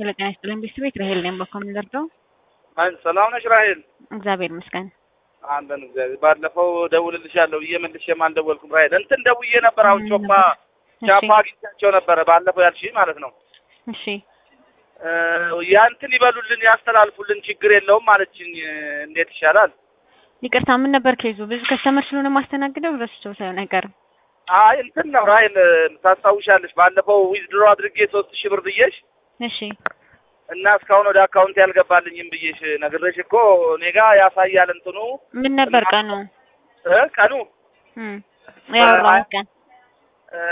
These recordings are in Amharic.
ሄሎ ጤና ይስጥልኝ ቤተሰቤት ራሄል ነኝ። በኮም ደርደው አን ሰላም ነሽ ራሄል? እግዚአብሔር ይመስገን። አለን እግዚአብሔር። ባለፈው ደውልልሻለሁ ብዬ መልሼም አልደወልኩም ራሄል። እንትን ደውዬ ነበር። አሁን ቾፓ ቻፓ አግኝቻቸው ነበረ ባለፈው ያልሽኝ ማለት ነው። እሺ ያንትን ይበሉልን ያስተላልፉልን፣ ችግር የለውም አለችኝ። እንዴት ይሻላል? ይቅርታ ምን ነበር ኬዙ? ብዙ ከስተመር ስለሆነ ማስተናግደው ረስቸው ሳይሆን አይቀርም። አይ እንትን ነው ራሄል፣ ታስታውሻለሽ ባለፈው ዊዝድሮ አድርጌ ሶስት ሺህ ብር ብዬሽ እሺ እና እስካሁን ወደ አካውንት ያልገባልኝም ብዬሽ ነግሬሽ እኮ እኔ ጋ ያሳያል እንትኑ ምን ነበር ቀኑ? እ ቀኑ እም ያወራው ቀን እ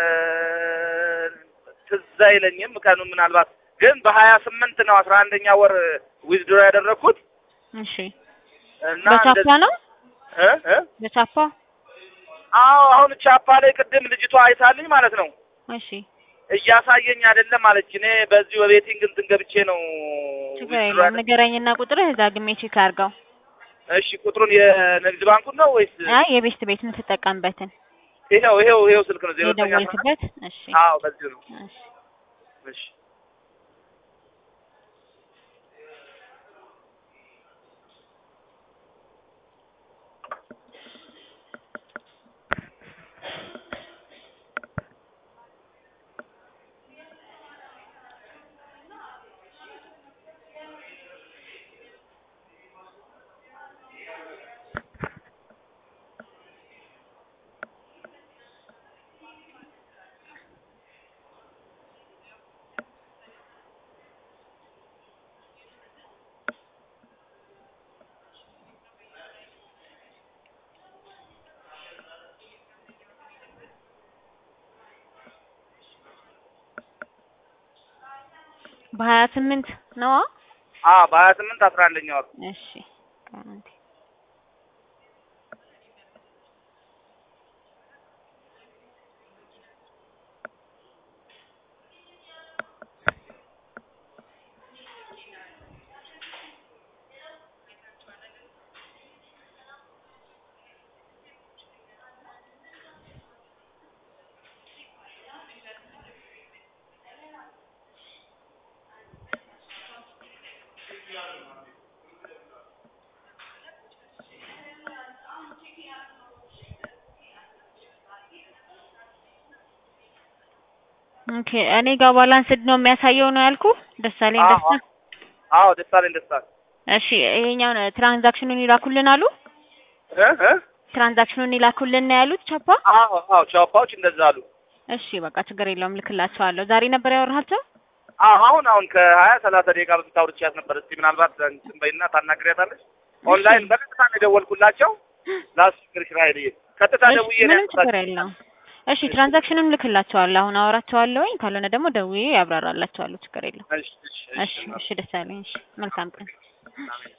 ትዝ አይለኝም ቀኑ ምናልባት ግን በሀያ ስምንት ነው አስራ አንደኛ ወር ዊዝድሮ ያደረግኩት እሺ እና በቻፓ እንደዚህ- ነው እ እ በቻፓ አዎ አሁን ቻፓ ላይ ቅድም ልጅቷ አይታልኝ ማለት ነው እሺ እያሳየኝ አይደለም አለች። እኔ በዚሁ በቤቲንግ እንትን ገብቼ ነው ችግር withdraw የለውም ያደረግኩት። ንገረኝና ቁጥርህ እዛ ግሜ ቼክ አድርገው። እሺ ቁጥሩን የንግድ ባንኩን ነው ወይስ አይ የቤስት ቤት የምትጠቀምበትን ይሄው ይሄው ይሄው ስልክ ነው ዜሮ ዘጠኝ አስራ አራት የደወልክበት። እሺ አዎ በዚሁ ነው። እሺ እሺ በሀያ ስምንት ነዋ። አዎ በሀያ ስምንት አስራ አንደኛ ወር እሺ አንዴ ኦኬ እኔ ጋር ባላንስድ ነው የሚያሳየው ነው ያልኩ። ደሳለኝ አዎ ደስታ። አዎ ደስታለኝ ደስታ እሺ ይሄኛውን ትራንዛክሽኑን ይላኩልን አሉ። እ እ ትራንዛክሽኑን ይላኩልን ነው ያሉት ቻፓ። አዎ አዎ ቻፓዎች እንደዛ አሉ። እሺ በቃ ችግር የለውም ልክላቸዋለሁ። ዛሬ ነበር ያወራሃቸው? አዎ አሁን አሁን ከሀያ ሰላሳ ደቂቃ በፊት አውርቻት ነበር። እስቲ ምናልባት እንትን በይና ታናግሪያታለሽ። ኦንላይን በቀጥታ ነው የደወልኩላቸው። ላስቸግርሽ ራሄልዬ፣ ቀጥታ እሺ ደውዬ ነው ምንም ችግር ያልኩላቸው። የለውም። እሺ ትራንዛክሽኑን ልክላቸዋለሁ። አሁን አወራቸዋለሁኝ። ካልሆነ ደግሞ ደውዬ ያብራራላቸዋለሁ። ችግር የለውም። እሺ እሺ እሺ እሺ ደስ ያለኝ። እሺ መልካም ቀን። አሜን።